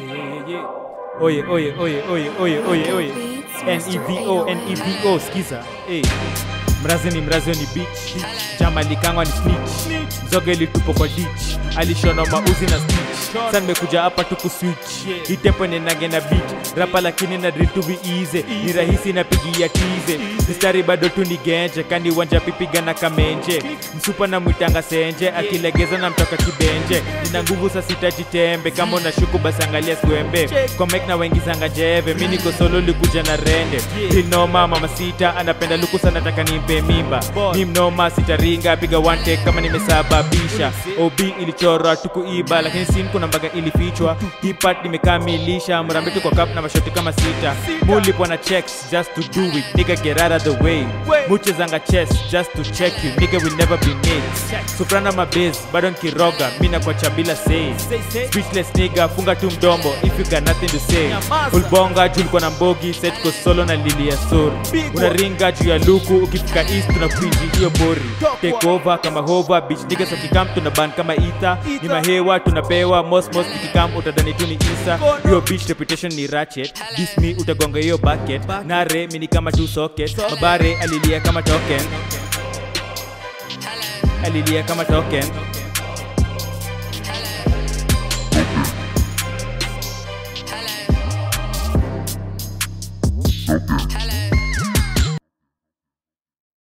yeah, yeah. Oye, oye, oye, oye, oye, oye, oye. N-E-V-O, N-E-V-O, skiza. Hey. Mrazi ni mrazi ni beach. Jama likangwa ni snitch. Mzoga ilitupo kwa ditch. Alishona mauzi na stitch. Sasa nimekuja hapa tu kuswitch. Itepo nenage na beat. Rapa lakini na drill to be easy. Ni rahisi napigia tize. Mistari bado tu ni genje. Kani wanja pipiga na kamenje. Msupa na mwitanga senje. Akilegeza na mtoka kibenje. Nina nguvu sasa sitajitembe. Kama unashuku basi angalia swembe. Kwa mic na wengi zanga jeve. Mimi niko solo likuja na rende. Rinoma mama sita anapenda luku sana nataka nimpe mimba. Ni mnoma sitaringa piga one take kama nimesababisha. OB ilichorwa tukuiba lakini sin kuna mbaga ilifichwa. Hip part nimekamilisha mrambetu kwa cup na mashoti kama sita. Mulipwa na checks just to do it. Nigga get out of the way. Muche zanga chest just to check you. Nigga will never be made. Soprano mabase bado nkiroga mina kwa chabila say. Speechless nigga funga tu mdomo if you got nothing to say. Ulbonga juu ulikuwa na mbogi set ko solo na lili ya sori. Unaringa juu ya luku ukifika east tunakuinji hiyo bori. Take over kama hova bitch niggas wakikam tuna ban kama ita. Ni mahewa tunapewa mos mos nikikam utadhani tu ni isa. Hiyo bitch reputation ni ratchet. This me utagonga hiyo bucket. Nare mini kama two socket. Mabare alilia kama token. Alilia kama token.